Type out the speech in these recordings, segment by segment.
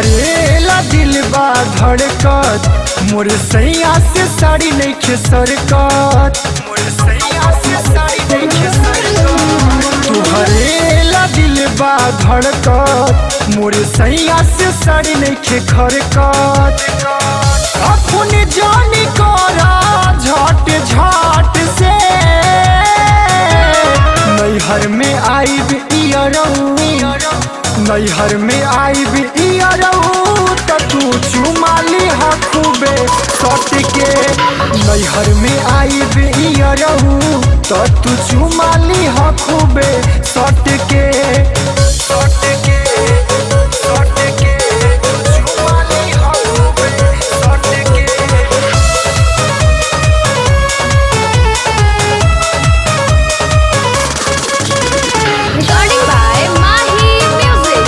तुहरेला दिल बा धड़कत मोर सैया से साड़ी नहीं खे सरकत मोर सैया से साड़ी नहीं खे सरकत तुहरेला दिल बा धड़कत मोर सैया से साड़ी नहीं खे खरकत अपने जानी करा झट झट से नैहर में आईब इयरऊ नैहर में आईब इयरऊ त तू चुमाली हा खूबे सट के नैहर में आईब इयरऊ त तू चुमाली हा खूबे सट के सट के सट के चुमाली हा खूबे सट के Recording by Mahi Music.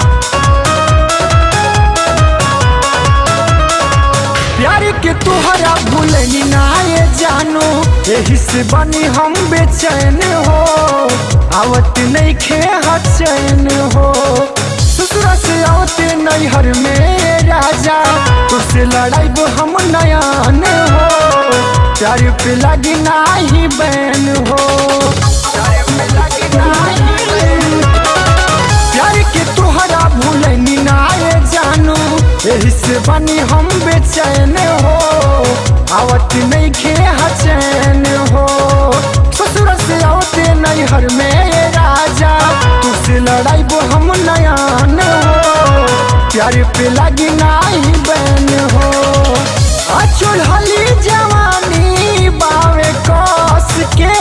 प्यार के तोहरा भूलनी ना ये जानो यही से बनी हम बेचैन हो आवत नहीं खे चैन हो ससुरा से आवते नैहर में राजा तुझसे लड़ाई हम नयान हो प्यार पे लगी नाही बैन हो प्यार पे लगी नाही बैन प्यार के तोहरा भूलनी ना ये जानू यही से बनी हम बेचैन हो आवत नहीं खे चैन हो ससुर से आवते नैहर में ये राजा तुझसे लड़ाई वो हम नयान हो प्यार पे लगी नाही बैन हो अचुल हली जवानी बावे कस के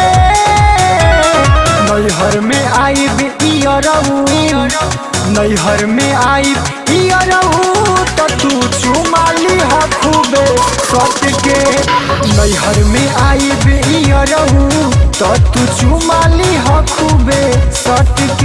नैहर में आईब इयरऊ नैहर में आईब इयरऊ त तू चुमाली हा खूबे सट के नैहर में आईब इयरऊ त तू चुमाली हा खूबे सट